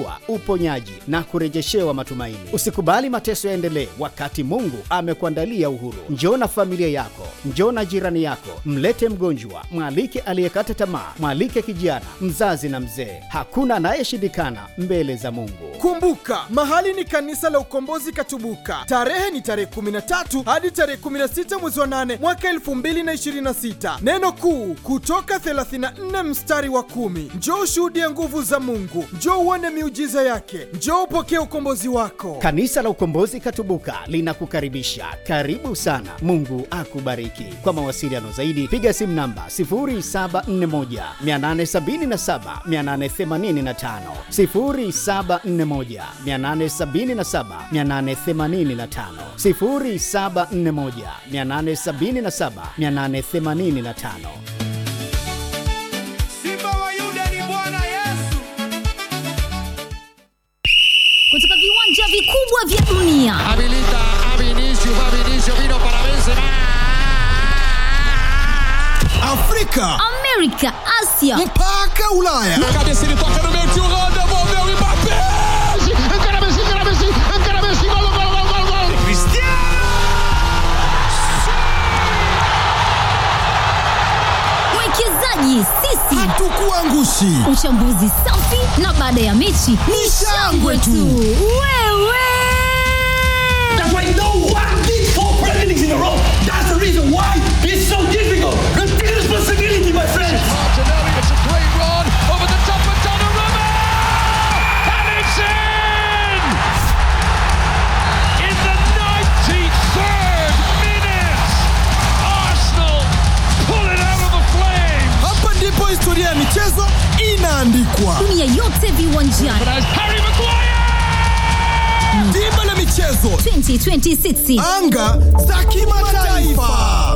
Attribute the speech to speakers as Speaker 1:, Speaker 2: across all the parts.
Speaker 1: kufunguliwa, uponyaji na kurejeshewa matumaini. Usikubali mateso yaendelee wakati Mungu amekuandalia uhuru. Njoo na familia yako, njoo na jirani yako, mlete mgonjwa, mwalike aliyekata tamaa, mwalike kijana, mzazi na mzee. Hakuna anayeshindikana mbele za Mungu.
Speaker 2: Kumbuka, mahali ni kanisa la Ukombozi Katubuka. Tarehe ni tarehe 13 hadi tarehe 16 mwezi wa 8 mwaka 2026. Neno kuu kutoka 34 mstari wa kumi. Njoo ushuhudie nguvu za Mungu, njoo uone miujiza yake, njoo upokee ukombozi wako.
Speaker 1: Kanisa la Ukombozi Katubuka linakukaribisha. Karibu sana. Mungu akubariki. Kwa mawasiliano zaidi piga simu namba 0741 877 885, 0741 877 885, 0741 877 885.
Speaker 3: Simba wa Yuda ni Bwana Yesu.
Speaker 4: kutoka viwanja vikubwa vya dunia
Speaker 5: Habilita a Vinicius, va Vinicius, vino para Benzema.
Speaker 6: Afrika
Speaker 4: amerika asia
Speaker 6: mpaka Ulaya.
Speaker 5: Cabeça ele toca no meio, tio Rô, devolveu e Mbappé. Encara Messi, encara Messi, encara Messi, gol, gol, gol, gol, gol.
Speaker 4: mwekezaji sisi
Speaker 6: Hatukuangushi.
Speaker 4: uchambuzi safi na baada ya mechi ni shangwe tu wewe
Speaker 7: That's why no one did four Premier Leagues in a row. That's the reason why it's so difficult. Take responsibility, my friends.
Speaker 5: Martinelli, it's a great run over the top of Donnarumma. And it's in! In the 93rd minute, Arsenal pull it out of the flames.
Speaker 2: Hapa ndipo historia ya michezo inaandikwa.
Speaker 4: dunia yote viwanjani
Speaker 5: But as Harry Maguire!
Speaker 2: Dimba la michezo,
Speaker 4: 2026
Speaker 2: anga za kimataifa.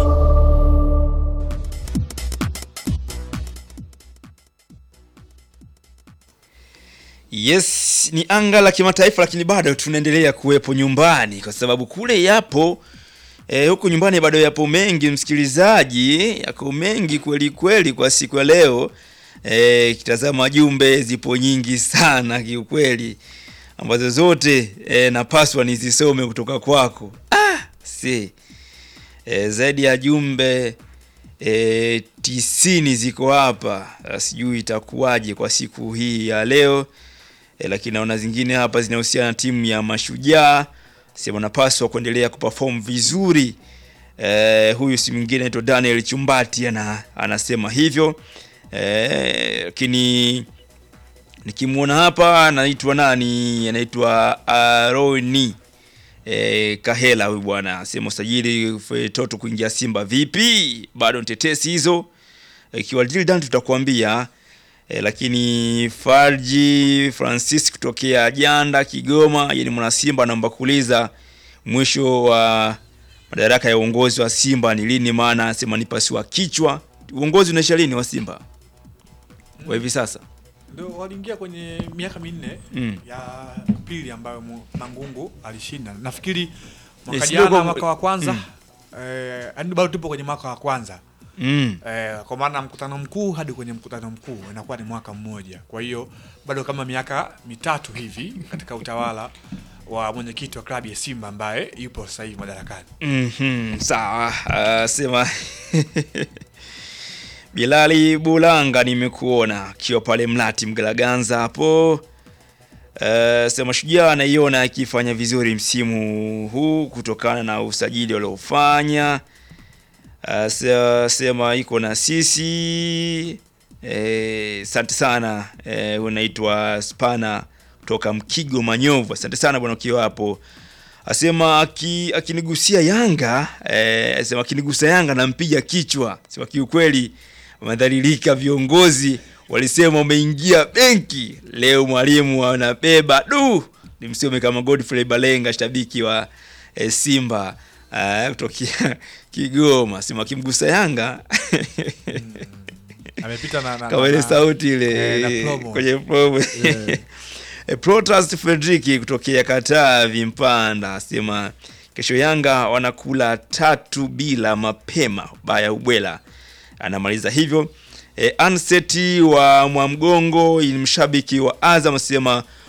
Speaker 8: Yes, ni anga la kimataifa lakini bado tunaendelea kuwepo nyumbani kwa sababu kule yapo e, huku nyumbani bado yapo mengi msikilizaji, yako mengi kweli kweli kwa siku ya leo. E, kitazama jumbe zipo nyingi sana kiukweli ambazo zote e, napaswa nizisome kutoka kwako. Ah, si. E, zaidi ya jumbe e, tisini ziko hapa. Ah, Sijui itakuwaje kwa siku hii ya leo e, lakini naona zingine hapa zinahusiana na timu ya Mashujaa, sema napaswa kuendelea kuperform vizuri. E, huyu si mwingine anaitwa Daniel Chumbati ana, anasema hivyo e, lakini nikimwona hapa anaitwa nani, anaitwa Aroni e, Kahela huyu bwana asema usajili fe- Toto kuingia Simba vipi? Bado ni tetesi hizo, ikiwa deal done tutakwambia e, lakini Farji Francis kutokea Janda Kigoma, yeye ni mwana Simba, anaomba kuuliza mwisho wa madaraka ya uongozi wa Simba ni lini? Maana anasema ni pasua kichwa. Uongozi unaisha lini wa Simba kwa hivi sasa?
Speaker 9: Ndio waliingia kwenye miaka minne
Speaker 8: Mm.
Speaker 9: ya pili ambayo Mu- Mangungu alishinda. Nafikiri mwaka
Speaker 8: Yes,
Speaker 9: jana
Speaker 8: ndio kwa-
Speaker 9: mwaka wa kwanza
Speaker 8: Mm.
Speaker 9: eh, yaani bado tupo kwenye mwaka wa kwanza
Speaker 8: Mm.
Speaker 9: eh, kwa maana mkutano mkuu hadi kwenye mkutano mkuu inakuwa ni mwaka mmoja. Kwa hiyo bado kama miaka mitatu hivi katika utawala wa mwenyekiti wa klabu ya Simba ambaye yupo sasa hivi madarakani.
Speaker 8: Mhm, sawa. Uh, sema Bilali Bulanga nimekuona akiwa pale Mlati Mgalaganza hapo. Uh, sema Shujaa anaiona akifanya vizuri msimu huu kutokana na usajili waliofanya. Uh, se- sema iko na sisi. Eh, asante sana. Eh, unaitwa Spana kutoka Mkigo Manyovu. Asante sana bwana ukiwa hapo asema aki- akinigusia Yanga eh, asema akinigusa Yanga nampiga kichwa. Sema kiukweli wamedhalilika viongozi, walisema umeingia benki leo, mwalimu anabeba du. Ni msome kama Godfrey Balenga, shabiki wa eh, Simba eh, kutokea Kigoma, sema akimgusa Yanga
Speaker 9: Amepita na, na,
Speaker 8: kama ile
Speaker 9: na-
Speaker 8: sauti ile
Speaker 9: eh, na promo.
Speaker 8: kwenye promo Eh, Protas Fredrick kutokea Katavi Mpanda asema kesho Yanga wanakula tatu bila mapema baya ubwela. Anamaliza hivyo. E, Anseti wa Mwamgongo ni mshabiki wa Azam asema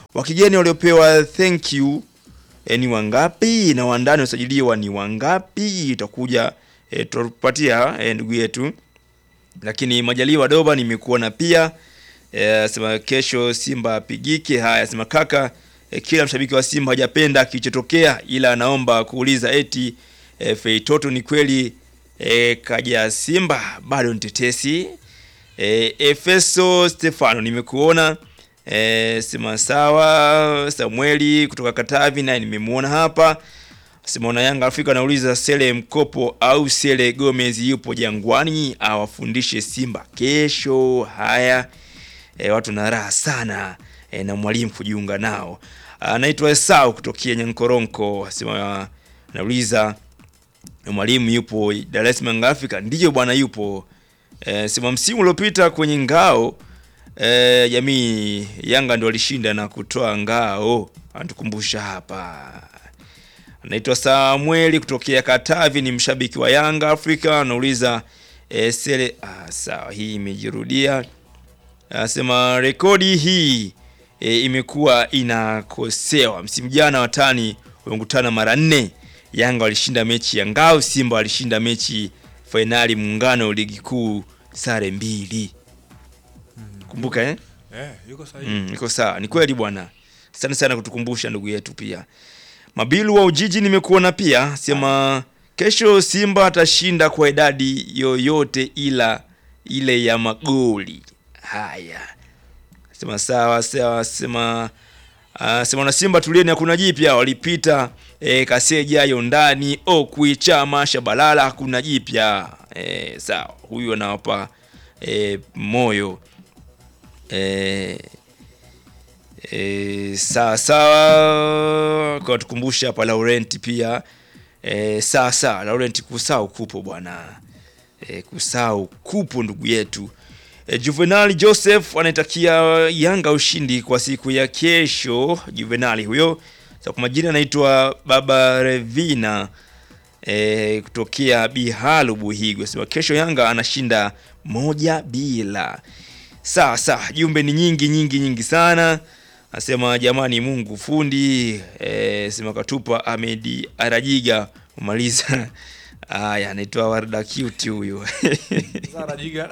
Speaker 8: wa kigeni waliopewa thank you e, ni wangapi na wandani wasajiliwa ni wangapi? Itakuja e, tutapatia e, ndugu yetu, lakini Majaliwa Doba nimekuona pia e, sema kesho Simba apigike. Haya, sema kaka e, kila mshabiki wa Simba hajapenda kilichotokea, ila anaomba kuuliza eti e, Feitoto ni kweli e, kaja Simba bado ni tetesi e, Efeso Stefano nimekuona e, sema sawa. Samueli kutoka Katavi naye nimemuona hapa. Simona Yanga Afrika anauliza Sele Mkopo au Sele Gomez yupo Jangwani awafundishe Simba kesho. Haya e, watu na raha sana e, na mwalimu kujiunga nao. Anaitwa Esau kutokea Nyankoronko, asema anauliza mwalimu yupo Dar es Salaam Africa? Ndiyo bwana, yupo e, sema msimu uliopita kwenye ngao e, jamii Yanga ndio walishinda na kutoa ngao, anatukumbusha hapa. Anaitwa Samueli kutokea Katavi, ni mshabiki wa Yanga Afrika, anauliza e, sele ah, sawa, hii imejirudia. Anasema rekodi hii e, imekuwa inakosewa. Msimu jana watani wamekutana mara nne. Yanga walishinda mechi ya ngao, Simba walishinda mechi fainali muungano ligi kuu sare mbili. Kumbuka eh?
Speaker 9: Eh, yuko sahihi.
Speaker 8: Mm, iko sawa. Ni kweli bwana. Asante sana kutukumbusha ndugu yetu pia. Mabilu wa Ujiji nimekuona pia, sema kesho Simba atashinda kwa idadi yoyote ila ile ya magoli. Haya. Sema sawa sawa, sema uh, sema na Simba tulieni, hakuna jipya, walipita e, Kasejayo ndani Okwi Chama Shabalala, hakuna jipya. E, sawa, huyu anawapa e, moyo e, e, sawa sawa, kwa tukumbusha hapa Laurent pia e, sawa sawa, Laurent kusau kupo bwana e, kusau kupo ndugu yetu e, Juvenal Joseph anaitakia Yanga ushindi kwa siku ya kesho. Juvenali huyo sa kwa majina anaitwa Baba Revina e, kutokea Bihalu Buhigo, sema kesho Yanga anashinda moja bila. Sawa sawa, jumbe ni nyingi nyingi nyingi sana. Nasema jamani, Mungu fundi e, sema katupa Ahmed Arajiga umaliza. Aya, anaitwa Warda Cute huyo
Speaker 9: Zara Jiga.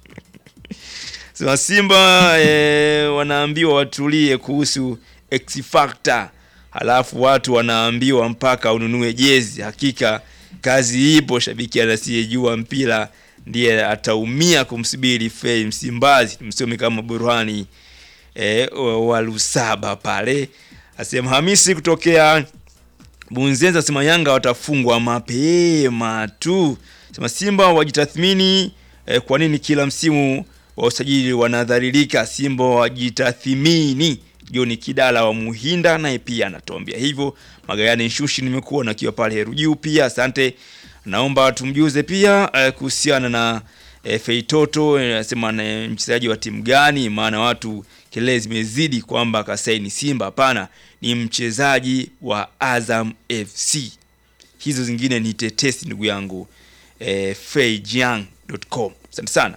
Speaker 8: sema Simba e, wanaambiwa watulie kuhusu X Factor, halafu watu wanaambiwa mpaka ununue jezi. Hakika kazi ipo, shabiki anasiyejua mpira ndiye ataumia kumsubiri Fei Msimbazi, msomi kama Burhani e, wa Lusaba pale. Asema Hamisi kutokea Bunzenza, asema Yanga watafungwa mapema tu. Sema Simba wajitathmini e, kwa nini kila msimu wa usajili wanadhalilika? Simba wajitathmini. Joni Kidala wa Muhinda naye pia anatuambia hivyo. Magayani Nshushi nimekuwa nakiwa pale Heru Juu pia, asante. Naomba tumjuze pia eh, kuhusiana na eh, Feitoto anasema ni mchezaji wa timu gani? Maana watu kelele zimezidi kwamba kasaini Simba. Hapana, ni mchezaji wa Azam FC. Hizo zingine ni tetesi ndugu yangu eh, feijiang.com. Asante sana.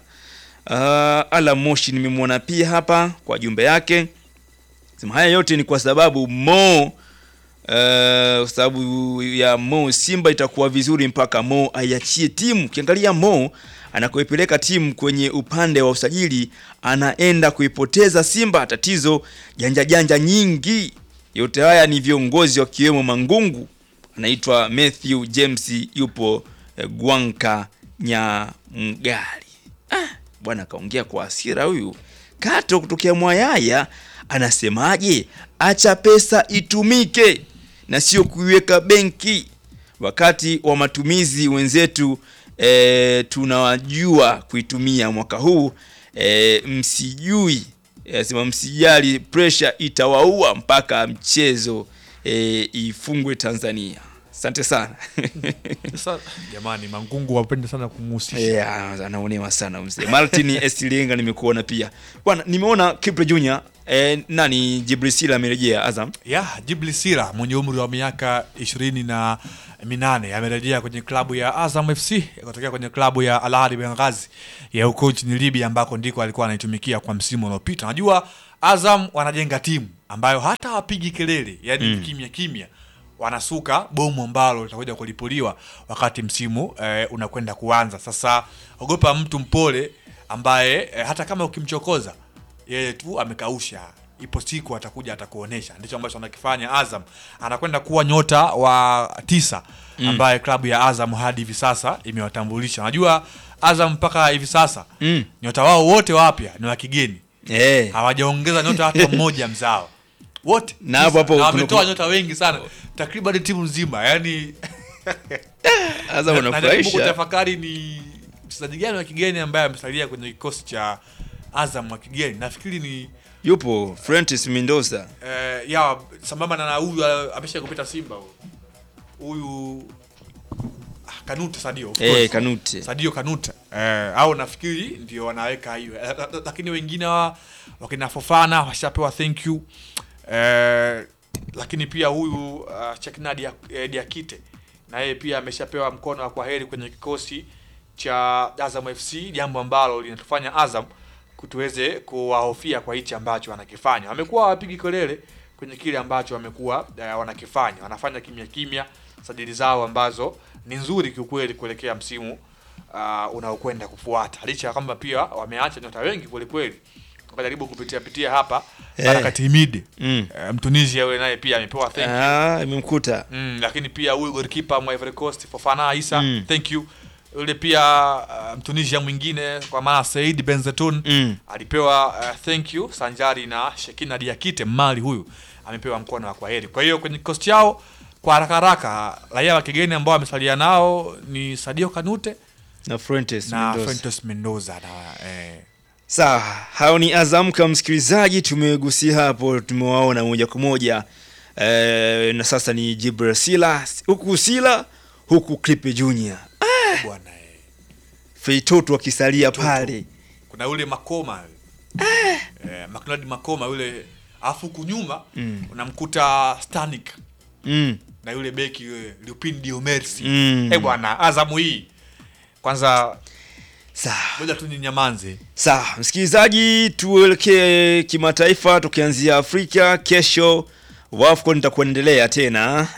Speaker 8: Uh, Ala Moshi nimemwona pia hapa kwa jumbe yake. Sema haya yote ni kwa sababu Mo uh, kwa sababu ya Mo Simba itakuwa vizuri mpaka Mo aiachie timu. Ukiangalia Mo anakoipeleka timu kwenye upande wa usajili anaenda kuipoteza Simba. Tatizo janja janja nyingi. Yote haya ni viongozi wakiwemo Mangungu, anaitwa Matthew James, yupo eh, Gwanka Nyamgali. Ah, bwana kaongea kwa hasira huyu. Kato kutokea Mwayaya anasemaje? Acha pesa itumike na sio kuiweka benki. Wakati wa matumizi wenzetu e, tunawajua kuitumia mwaka huu e, msijui anasema msijali, pressure itawaua mpaka mchezo e, ifungwe Tanzania. Asante sana.
Speaker 9: Sasa jamani, Mangungu wapende sana kumhusisha.
Speaker 8: Yeah, anaonewa sana mzee. Martin Esilenga nimekuona pia. Bwana, nimeona Kipre Junior eh, nani Jibril Sila amerejea Azam.
Speaker 9: ya Jibli Sira mwenye umri wa miaka ishirini na minane amerejea kwenye klabu ya Azam FC kutokea kwenye klabu ya Al Ahly Benghazi ya huko nchini Libya ambako ndiko alikuwa anaitumikia kwa msimu uliopita. Najua Azam wanajenga timu ambayo hata hawapigi kelele yani
Speaker 8: Mm.
Speaker 9: kimya kimya wanasuka bomu ambalo litakuja kulipuliwa wakati msimu eh, unakwenda kuanza sasa ogopa mtu mpole ambaye eh, hata kama ukimchokoza yeye tu amekausha ipo siku atakuja atakuonesha ndicho ambacho anakifanya azam anakwenda kuwa nyota wa tisa
Speaker 8: Mm.
Speaker 9: ambaye klabu ya azam hadi hivi sasa imewatambulisha najua azam mpaka hivi sasa
Speaker 8: Mm.
Speaker 9: nyota wao wote wapya ni wa kigeni
Speaker 8: Eh.
Speaker 9: hawajaongeza nyota hata mmoja mzao wote
Speaker 8: Na hapo hapo
Speaker 9: na
Speaker 8: kuna-
Speaker 9: wametoa
Speaker 8: kuna-
Speaker 9: nyota wengi sana takriban timu nzima yani
Speaker 8: Azam
Speaker 9: Na- najaribu
Speaker 8: wanafurahisha.
Speaker 9: kutafakari ni mchezaji gani wa kigeni ambaye amesalia kwenye kikosi cha azam wa kigeni nafikiri ni
Speaker 8: Yupo Francis Mendoza.
Speaker 9: eh, ya sambamba na huyu ah, amesha kupita simba huyu. huyu ah, kanute sadio of
Speaker 8: Eh,
Speaker 9: course.
Speaker 8: Kanute.
Speaker 9: sadio kanute eh, au nafikiri ndio wanaweka hiyo Eh, la- la- lakini wengine wa wakina fofana washapewa thank you eh, lakini pia huyu uh, chekna Dia- eh, diakite na yeye pia ameshapewa mkono wa kwaheri kwenye kikosi cha azam fc jambo ambalo linatufanya azam tuweze kuwahofia kwa hichi ambacho wanakifanya wamekuwa hawapigi kelele kwenye kile ambacho wamekuwa eh, wanakifanya wanafanya kimya kimya sajili zao ambazo ni nzuri kiukweli kuelekea msimu uh, unaokwenda kufuata licha ya kwamba pia wameacha nyota wengi kwelikweli wakajaribu kupitia pitia hapa
Speaker 8: Eh.
Speaker 9: Barakat Himid
Speaker 8: Mm.
Speaker 9: eh, mtunisia yule naye pia amepewa thank you
Speaker 8: Ah, imemkuta.
Speaker 9: mm, lakini pia huyu golikipa mwa Ivory Coast Fofana Isa
Speaker 8: Mm.
Speaker 9: thank you yule pia uh, mtunisia mwingine kwa maana Said Benzetun
Speaker 8: Mm.
Speaker 9: alipewa uh, thank you sanjari na Shekina Diakite mali huyu amepewa mkono wa kwaheri kwa hiyo kwenye kikosi chao kwa haraka haraka raia wa kigeni ambao wamesalia nao ni Sadio Kanute
Speaker 8: Na Francis
Speaker 9: na
Speaker 8: Mendoza.
Speaker 9: Frentos Mendoza na eh,
Speaker 8: Sawa, hao ni Azam kama msikilizaji, tumegusia hapo, tumewaona moja kwa moja e, na sasa ni Jibril Sila huku Sila huku Clipe Junior
Speaker 9: bwana eh.
Speaker 8: Feitoto akisalia pale
Speaker 9: kuna yule Makoma eh, McLeod Makoma yule afu kunyuma
Speaker 8: Mm.
Speaker 9: unamkuta Stanik
Speaker 8: mm.
Speaker 9: na yule beki yule Lupin Diomersi
Speaker 8: Mm.
Speaker 9: eh bwana Azamu hii kwanza
Speaker 8: Sawa.
Speaker 9: ngoja tu ninyamanze
Speaker 8: Sawa, msikilizaji, tuelekee kimataifa, tukianzia Afrika. Kesho WAFCON itakuendelea tena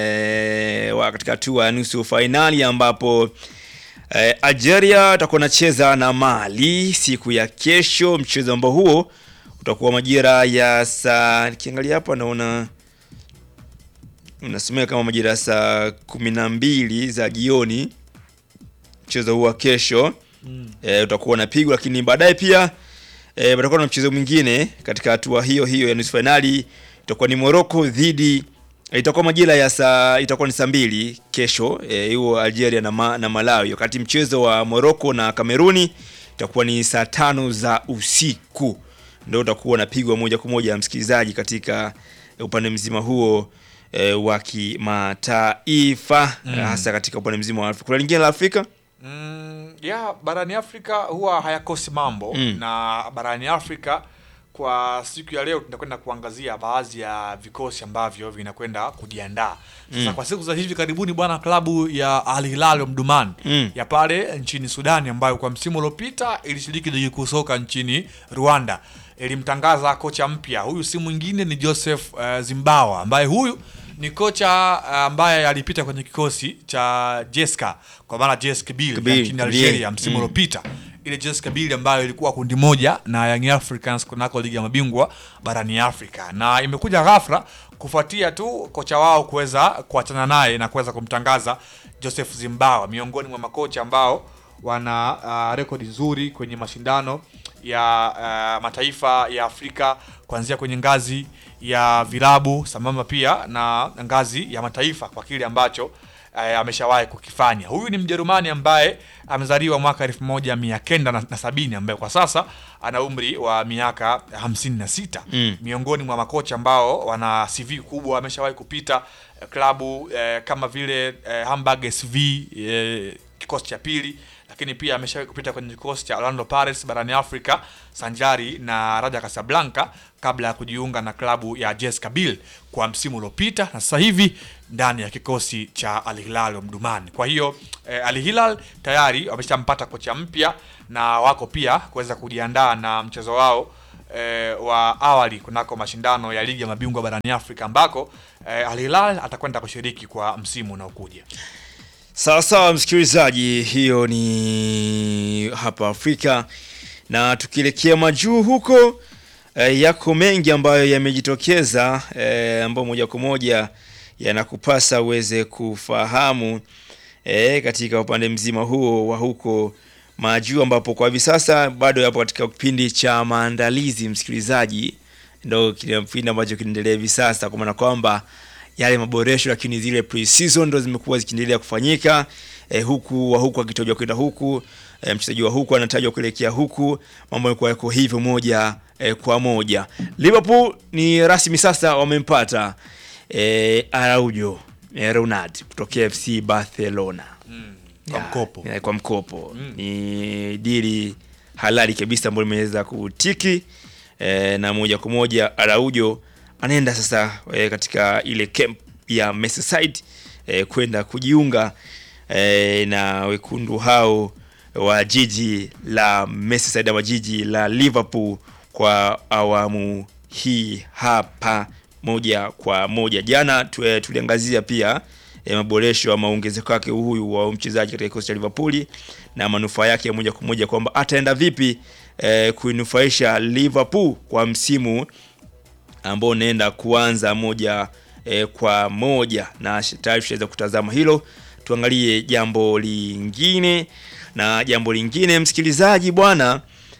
Speaker 8: e, katika hatua ya nusu fainali ambapo e, Algeria itakuwa nacheza na Mali siku ya kesho. Mchezo ambao huo utakuwa majira ya saa, nikiangalia hapa naona unasomea kama majira ya saa kumi na mbili za jioni mchezo huu wa kesho
Speaker 9: Mm.
Speaker 8: e, utakuwa unapigwa, lakini baadaye pia e, patakuwa na mchezo mwingine katika hatua hiyo hiyo ya nusu fainali. Itakuwa ni Morocco dhidi itakuwa majira ya saa itakuwa ni saa mbili kesho eh, hiyo Algeria na, ma, na Malawi, wakati mchezo wa Morocco na Kameruni itakuwa ni saa tano za usiku, ndio utakuwa unapigwa moja kwa moja msikilizaji, katika upande mzima huo e, wa kimataifa
Speaker 9: Mm.
Speaker 8: hasa katika upande mzima wa Afrika. Kuna lingine la Afrika
Speaker 9: mm, ya barani Afrika huwa hayakosi mambo
Speaker 8: Mm.
Speaker 9: na barani Afrika kwa siku ya leo tunakwenda kuangazia baadhi ya vikosi ambavyo vinakwenda kujiandaa sasa
Speaker 8: Mm.
Speaker 9: kwa siku za hivi karibuni bwana klabu ya Al Hilal Omdurman
Speaker 8: Mm.
Speaker 9: ya pale nchini Sudani ambayo kwa msimu uliopita ilishiriki ligi kuu soka nchini Rwanda ilimtangaza kocha mpya. Huyu si mwingine ni Joseph uh, Zimbawa ambaye huyu ni kocha uh, ambaye alipita kwenye kikosi cha Jeska kwa maana JS Kabylie
Speaker 8: Kabylie,
Speaker 9: ya nchini
Speaker 8: Kabylie.
Speaker 9: Algeria msimu
Speaker 8: Mm.
Speaker 9: uliopita ile JS Kabylie ambayo ilikuwa kundi moja na Young Africans kunako ligi ya mabingwa barani Afrika, na imekuja ghafla kufuatia tu kocha wao kuweza kuachana naye na kuweza kumtangaza Joseph Zimbawa miongoni mwa makocha ambao wana uh, rekodi nzuri kwenye mashindano ya uh, mataifa ya Afrika kuanzia kwenye ngazi ya vilabu sambamba pia na ngazi ya mataifa kwa kile ambacho eh, ameshawahi kukifanya. Huyu ni Mjerumani ambaye amezaliwa mwaka elfu moja mia kenda na na sabini ambaye kwa sasa ana umri wa miaka hamsini na sita
Speaker 8: Mm.
Speaker 9: miongoni mwa makocha ambao wana CV kubwa, ameshawahi kupita eh, klabu eh, kama vile eh, Hamburg SV eh, kikosi cha pili, lakini pia ameshawahi kupita kwenye kikosi cha Orlando Pirates barani Afrika sanjari na Raja Casablanca kabla ya kujiunga na klabu ya JS Kabylie kwa msimu uliopita na sasa hivi ndani ya kikosi cha Al Hilal Omdurman. Kwa hiyo eh, Al Hilal tayari wameshampata kocha mpya na wako pia kuweza kujiandaa na mchezo wao eh, wa awali kunako mashindano ya ligi ya mabingwa barani Afrika ambako eh, Al Hilal atakwenda kushiriki kwa msimu unaokuja.
Speaker 8: Sawa sawa, msikilizaji, hiyo ni hapa Afrika, na tukielekea majuu huko eh, yako mengi ambayo yamejitokeza eh, ambayo moja kwa moja yanakupasa uweze kufahamu eh, katika upande mzima huo wa huko majuu, ambapo kwa hivi sasa bado yapo katika kipindi cha maandalizi. Msikilizaji, ndo kile kipindi ambacho kinaendelea hivi sasa, kwa maana kwamba yale maboresho lakini zile pre-season ndo zimekuwa zikiendelea kufanyika eh, huku wa huku akitojwa kwenda huku eh, mchezaji wa huku anatajwa kuelekea huku, mambo yalikuwa yako hivyo moja eh, kwa moja. Liverpool ni rasmi sasa wamempata eh, Araujo eh, Ronald kutokea FC Barcelona
Speaker 9: Kwa
Speaker 8: Ya,
Speaker 9: mkopo.
Speaker 8: ya, kwa mkopo ni dili halali kabisa ambayo imeweza kutiki eh, na moja kwa moja Araujo anaenda sasa eh, katika ile camp ya Merseyside eh, kwenda kujiunga eh, na wekundu hao wa jiji la Merseyside ama jiji la Liverpool kwa awamu hii hapa moja kwa moja. Jana tu, eh, tuliangazia pia eh, maboresho ama ongezeko yake huyu wa mchezaji katika kikosi cha Liverpool na manufaa yake ya moja kwa moja kwamba ataenda vipi eh, kuinufaisha Liverpool kwa msimu ambao unaenda kuanza moja eh, kwa moja, na sh- tayari tushaweza kutazama hilo. Tuangalie jambo lingine, na jambo lingine msikilizaji bwana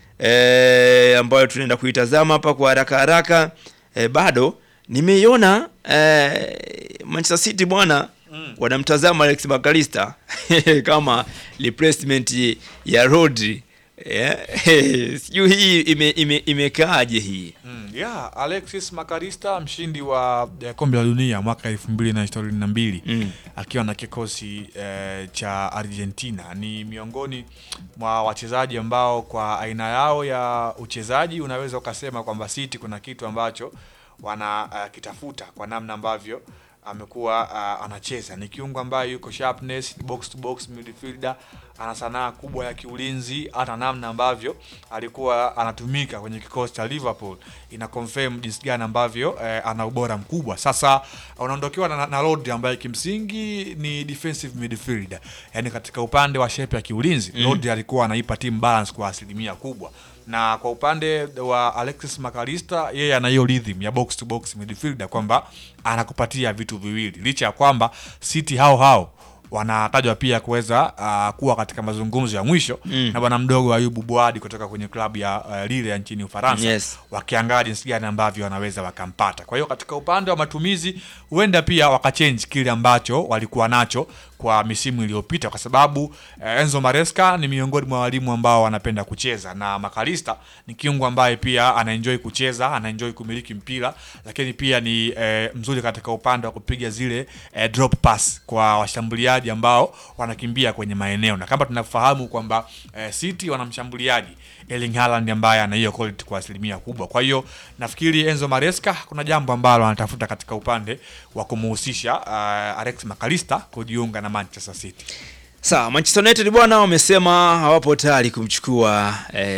Speaker 8: eh, ambayo tunaenda kuitazama hapa kwa haraka haraka eh, bado nimeiona eh, Manchester City bwana wanamtazama Alex McAllister kama replacement ya Rodri eh, sijui hii ime, ime, imekaaje hii
Speaker 9: Mm, yeah, Alexis Makarista mshindi wa eh, kombe la dunia mwaka elfu mbili na ishirini na mbili
Speaker 8: Mm.
Speaker 9: akiwa na kikosi eh, cha Argentina ni miongoni mwa wachezaji ambao kwa aina yao ya uchezaji unaweza ukasema kwamba City kuna kitu ambacho wana uh, kitafuta kwa namna ambavyo amekuwa uh, anacheza. Ni kiungo ambaye yuko sharpness, box to box midfielder, ana sanaa kubwa ya kiulinzi, hata namna ambavyo alikuwa anatumika kwenye kikosi cha Liverpool ina confirm jinsi gani ambavyo eh, ana ubora mkubwa. Sasa unaondokewa na, na Rodri ambaye kimsingi ni defensive midfielder, yani katika upande wa shape ya kiulinzi mm. Rodri alikuwa anaipa team balance kwa asilimia kubwa na kwa upande wa Alexis McAllister yeye ana hiyo rhythm ya box to box midfielder kwamba anakupatia vitu viwili, licha ya kwamba City hao hao wanatajwa pia kuweza uh, kuwa katika mazungumzo ya mwisho
Speaker 8: Mm.
Speaker 9: na bwana mdogo Ayubu Buadi kutoka kwenye klabu ya uh, Lille ya nchini Ufaransa
Speaker 8: Yes.
Speaker 9: wakiangalia jinsi gani ambavyo wanaweza wakampata. Kwa hiyo katika upande wa matumizi huenda pia wakachange kile ambacho walikuwa nacho kwa misimu iliyopita, kwa sababu eh, Enzo Maresca ni miongoni mwa walimu ambao wanapenda kucheza na Makalista ni kiungo ambaye pia anaenjoy kucheza, anaenjoy kumiliki mpira, lakini pia ni eh, mzuri katika upande wa kupiga zile eh, drop pass kwa washambuliaji ambao wanakimbia kwenye maeneo, na kama tunafahamu kwamba eh, City wana mshambuliaji Erling Haaland ambaye ana hiyo quality kwa asilimia kubwa. Kwa hiyo nafikiri Enzo Maresca kuna jambo ambalo anatafuta katika upande wa kumuhusisha uh, Alex McAllister kujiunga na Manchester City.
Speaker 8: Sawa, Manchester United bwana wamesema hawapo tayari kumchukua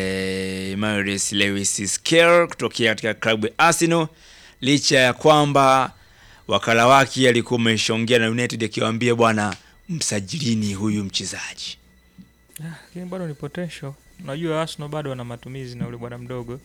Speaker 8: eh, Maurice Lewis Skelly kutokea katika klabu ya Arsenal licha ya kwamba wakala wake alikuwa ameshaongea na United akiwaambia bwana, msajilini huyu mchezaji.
Speaker 10: lakini bado ni potential. Unajua Arsenal bado wana matumizi na ule bwana mdogo,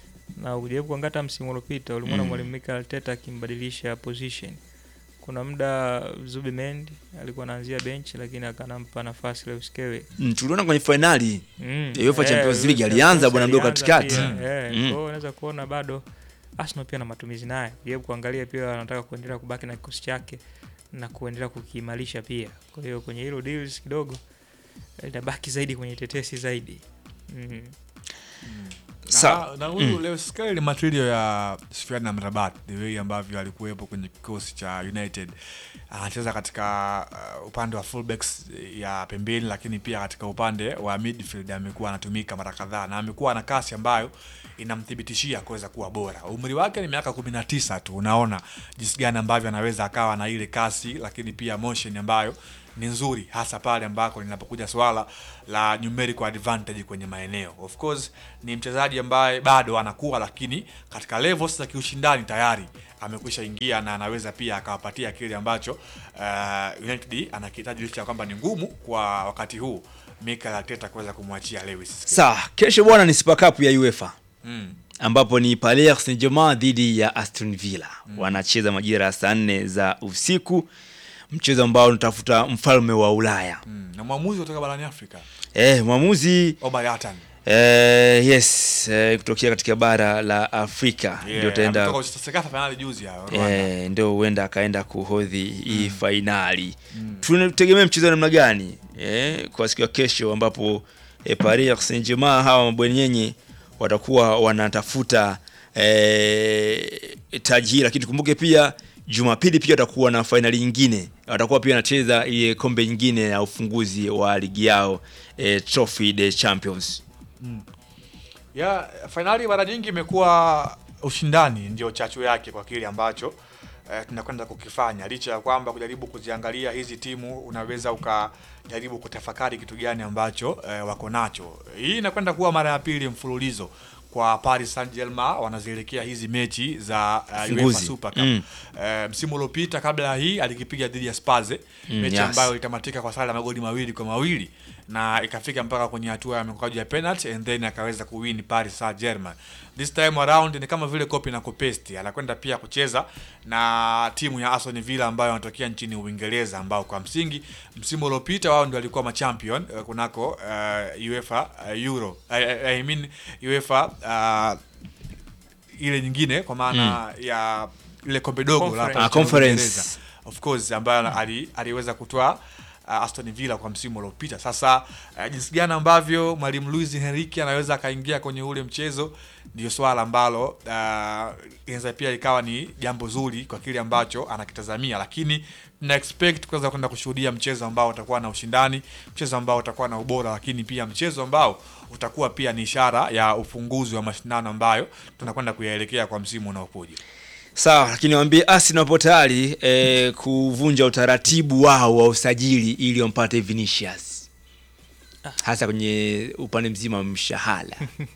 Speaker 10: na ujaribu kuangata msimu uliopita ulimwona
Speaker 8: Mm.
Speaker 10: mwalimu Mikel Arteta akimbadilisha position. Kuna muda Zubimendi alikuwa anaanzia bench, lakini akanampa nafasi Lewis Skelly.
Speaker 8: Mm, tuliona kwenye fainali
Speaker 10: Mm.
Speaker 8: ya UEFA
Speaker 10: Eh,
Speaker 8: Champions League
Speaker 10: UEFA
Speaker 8: alianza bwana mdogo
Speaker 10: alianza
Speaker 8: katikati.
Speaker 10: pia,
Speaker 8: Mm.
Speaker 10: eh,
Speaker 8: Mm.
Speaker 10: Kwa hiyo unaweza kuona bado Arsenal pia na matumizi naye. Jaribu kuangalia pia anataka kuendelea kubaki na kikosi chake na kuendelea kukiimarisha pia. Kwa hiyo kwenye hilo deals kidogo itabaki zaidi kwenye tetesi zaidi. Mm.
Speaker 8: Sa-
Speaker 9: na, na huyu
Speaker 8: mm.
Speaker 9: Lewis Skelly ni material ya Sufyan Amrabat, the way ambavyo alikuwepo kwenye kikosi cha United. Anacheza katika uh, upande wa fullbacks ya pembeni, lakini pia katika upande wa midfield amekuwa anatumika mara kadhaa na amekuwa na kasi ambayo inamthibitishia kuweza kuwa bora. Umri wake ni miaka 19 tu, unaona jinsi gani ambavyo anaweza akawa na ile kasi, lakini pia motion ambayo ni nzuri hasa pale ambako linapokuja swala la numerical advantage kwenye maeneo. Of course ni mchezaji ambaye bado anakuwa, lakini katika levels za kiushindani tayari amekwisha ingia na anaweza pia akawapatia kile ambacho uh, United anakihitaji licha ya kwamba ni ngumu kwa wakati huu Mikel Arteta kuweza kumwachia Lewis.
Speaker 8: Sawa, kesho bwana ni Super Cup ya UEFA
Speaker 9: Mm.
Speaker 8: ambapo ni Paris Saint-Germain dhidi ya Aston Villa wanacheza majira ya saa nne za usiku, mchezo ambao unatafuta mfalme wa Ulaya.
Speaker 9: Mm. Na mwamuzi kutoka barani Afrika
Speaker 8: Eh, mwamuzi
Speaker 9: Omar Yatan
Speaker 8: eh, yes eh, kutokea katika bara la Afrika ndio
Speaker 9: yeah,
Speaker 8: taenda
Speaker 9: ametoka kucheza Sekafa finali juzi ya Rwanda.
Speaker 8: eh, ndio huenda akaenda kuhodhi hii fainali. Tunategemea mchezo wa namna gani eh, kwa siku ya kesho ambapo eh, Paris Saint-Germain hawa mabwenyenye watakuwa wanatafuta eh, taji hili, lakini tukumbuke pia Jumapili pia watakuwa na fainali nyingine, watakuwa pia wanacheza ile kombe nyingine ya ufunguzi wa ligi yao eh, Trophy des Champions.
Speaker 9: ya fainali mara nyingi imekuwa ushindani ndio chachu yake kwa kile ambacho eh, tunakwenda kukifanya, licha ya kwamba kujaribu kuziangalia hizi timu unaweza ukajaribu kutafakari kitu gani ambacho eh, wako nacho. Hii inakwenda kuwa mara ya pili mfululizo kwa Paris Saint-Germain wanazielekea hizi mechi za uh, UEFA
Speaker 8: Funguzi.
Speaker 9: Super Cup.
Speaker 8: Mm.
Speaker 9: Eh, msimu uliopita kabla ya hii alikipiga dhidi ya Spurs
Speaker 8: Mm,
Speaker 9: mechi
Speaker 8: yes.
Speaker 9: ambayo ilitamatika kwa sare ya magoli mawili kwa mawili na ikafika mpaka kwenye hatua ya mikwaju ya penalty and then akaweza kuwin Paris Saint-Germain. This time around ni kama vile copy na kupesti, anakwenda pia kucheza na timu ya Aston Villa ambayo wanatokea nchini Uingereza, ambao kwa msingi msimu uliopita wao ndio walikuwa machampion uh, kunako uh, UEFA uh, Euro I, I, I mean UEFA uh, ile nyingine kwa maana ya ile kombe dogo la hapa
Speaker 8: Ah,
Speaker 9: nchini
Speaker 8: conference.
Speaker 9: Uingereza. of course ambayo ali, aliweza kutoa uh, Aston Villa kwa msimu uliopita. Sasa uh, jinsi gani ambavyo mwalimu Luis Enrique anaweza akaingia kwenye ule mchezo ndio swala ambalo uh, inaweza pia ikawa ni jambo zuri kwa kile ambacho anakitazamia, lakini na expect kuweza kwenda kushuhudia mchezo ambao utakuwa na ushindani, mchezo ambao utakuwa na ubora, lakini pia mchezo ambao utakuwa pia ni ishara ya ufunguzi wa mashindano ambayo tunakwenda kuyaelekea kwa msimu unaokuja.
Speaker 8: Sawa, lakini waambie Arsenal wapo tayari eh, kuvunja utaratibu wao wa usajili ili wampate Vinicius, hasa kwenye upande mzima wa mshahara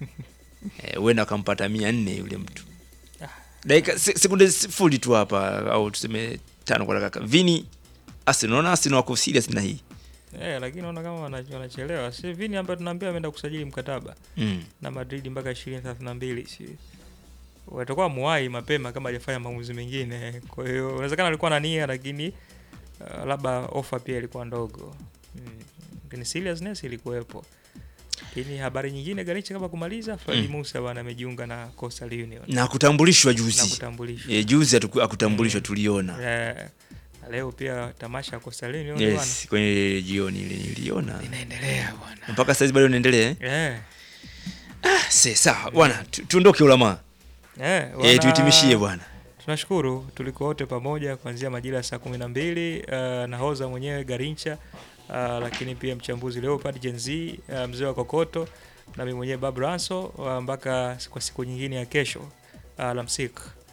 Speaker 8: eh, huenda wakampata mia nne yule mtu dakika se- sekunde sifuri tu hapa, au tuseme tano kwa dakika. Vini Arsenal, unaona Arsenal wako serious na hii
Speaker 10: Eh, lakini naona kama wana- wanachelewa. Si Vini ambaye tunaambia ameenda kusajili mkataba
Speaker 8: Mm.
Speaker 10: na Madrid mpaka 2032. Si watakuwa muwai mapema kama hajafanya maamuzi mengine. Kwa hiyo inawezekana alikuwa na nia lakini uh, labda ofa pia ilikuwa ndogo. Mm. Lakini seriousness ilikuwepo. Lakini habari nyingine Ganicha kama kumaliza Fadi
Speaker 8: Mm.
Speaker 10: Musa bwana amejiunga na Coastal Union.
Speaker 8: na kutambulishwa
Speaker 10: Na
Speaker 8: juzi
Speaker 10: kutambulishwa.
Speaker 8: eh, juzi atuku- akutambulishwa tuliona
Speaker 10: Eh, na leo pia tamasha ya Coastal Union
Speaker 8: yes, kwenye jioni ile niliona
Speaker 10: Inaendelea bwana.
Speaker 8: mpaka saizi bado inaendelea eh?
Speaker 10: bwana. Eh.
Speaker 8: Ah, se sawa bwana, tu- tuondoke ulama
Speaker 10: Eh,
Speaker 8: eh,
Speaker 10: wana-
Speaker 8: tuhitimishie bwana.
Speaker 10: Tunashukuru tulikuwa wote pamoja kuanzia majira ya saa kumi na mbili uh, nahoza mwenyewe Garincha uh, lakini pia mchambuzi Leopard Gen Z uh, mzee wa Kokoto na mimi mwenyewe Bob Ranso uh, mpaka kwa siku nyingine ya kesho uh, alamsik.